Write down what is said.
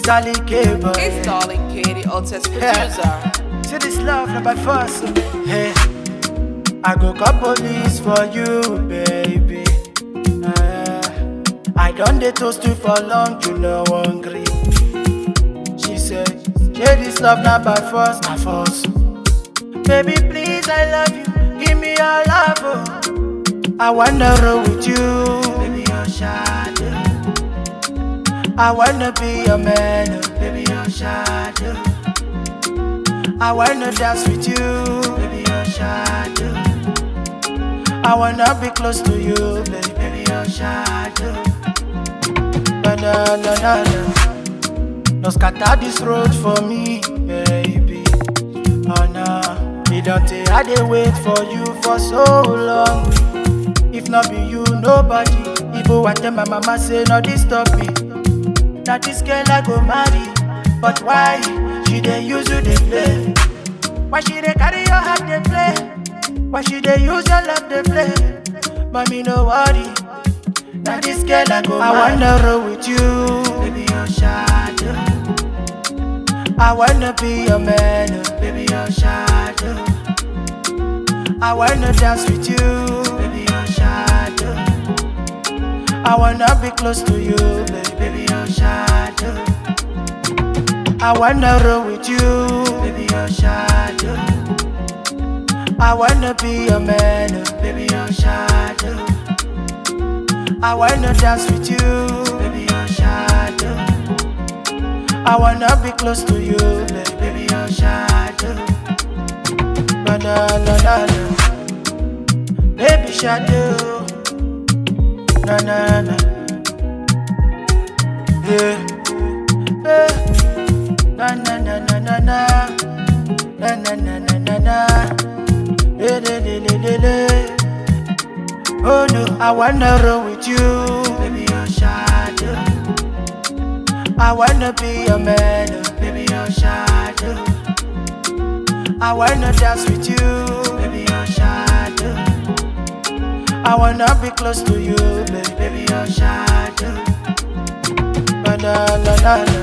Darling K, boy. It's Darling K, the hottest producer. See this love not by force. Hey, I go call police for you, baby. Uh, I done the toast you for long, you know hungry. She said, Share this love not by force, by force. Baby, please, I love you. Give me your love. Oh. I wanna roll with you, baby, your shadow. I wanna be your man, oh, baby, your shadow. I wanna dance with you, baby, your shadow. I wanna be close to you, baby, baby, your shadow. Na na na na na. No scatter this road for me, baby. Oh no, it don't take I dey wait for you for so long. If not be you, nobody. Even when tell my mama say no disturb me. Now this girl I go marry, but why she dey use you dey play? Why she dey carry your heart dey play? Why she dey use your love dey play? Mommy no worry, now this girl I go I wanna roll with you, baby your shadow. I wanna be your man, oh, baby your shadow. I wanna dance with you, baby your shadow. I wanna be close to you, baby, baby your shadow. I wanna roll with you, baby your shadow. I wanna be your man, oh, baby your shadow. I wanna dance with you, baby your shadow. I wanna be close to you, baby, baby your shadow. Na na na na na, baby shadow. Na na na, yeah. yeah. Na na na na na na, na na na na na na, le le le le le le. Oh no, I wanna roll with you, baby your shadow. I wanna be your man, oh, baby your shadow. I wanna dance with you, baby your shadow. I wanna be close to you, baby, baby your shadow. Na na na na na.